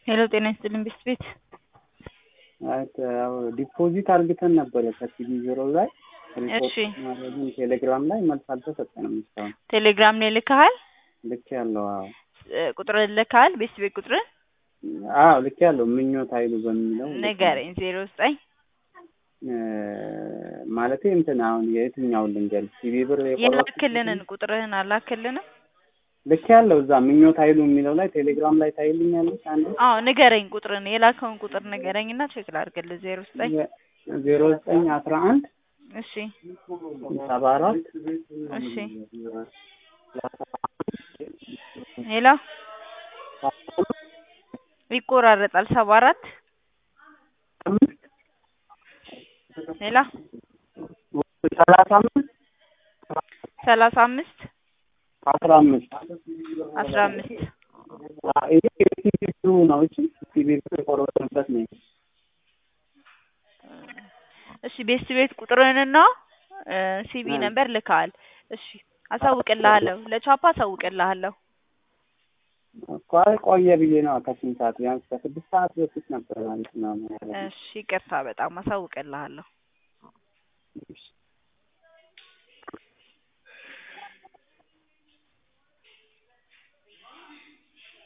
ሄሎ ጤና ይስጥልኝ ቤስት ቤት ዲፖዚት አርግተን ነበረ ከሲቢ ዜሮ ላይ እሺ ማድረግን ቴሌግራም ላይ መልስ አልተሰጠንም እስካሁን። ቴሌግራም ላይ ልከሃል ልክ ያለው አዎ እ ቁጥር ልከሃል ቤስት ቤት ቁጥር አዎ ልክ ያለው ምኞት ኃይሉ በሚለው ንገረኝ ዜሮ ዘጠኝ ማለት እንትን አሁን የትኛውን ልንገር ሲቢ ብር የቆረጥኩት የላክልንን ቁጥርህን አላክልንም ልክ ያለው እዛ ምኞት ኃይሉ የሚለው ላይ ቴሌግራም ላይ ታይልኛለች አንድ አዎ ንገረኝ ቁጥርን የላከውን ቁጥር ንገረኝ እና ቼክ ላድርግልህ ዜሮ ዘጠኝ ዜሮ ዘጠኝ አስራ አንድ እሺ ሰባ አራት እሺ ሄሎ ይቆራረጣል ሰባ አራት ሄሎ ሰላሳ አምስት ሰላሳ አምስት አስራ አምስት አስራ አምስት ይሄ የሲቢ ብሩ ነው እሺ ሲቢ ብር የቆረጥንበት ነው እሺ ቤስት ቤት ቁጥርህንና ሲቢ ነበር ልከሃል እሺ አሳውቅልሃለሁ ለቻፓ አሳውቅልሃለሁ እኮ አይ ቆየ ብዬ ነው ከስንት ሰዓት ቢያንስ ከስድስት ሰዓት በፊት ነበር ማለት ነው እሺ ይቅርታ በጣም አሳውቅልሃለሁ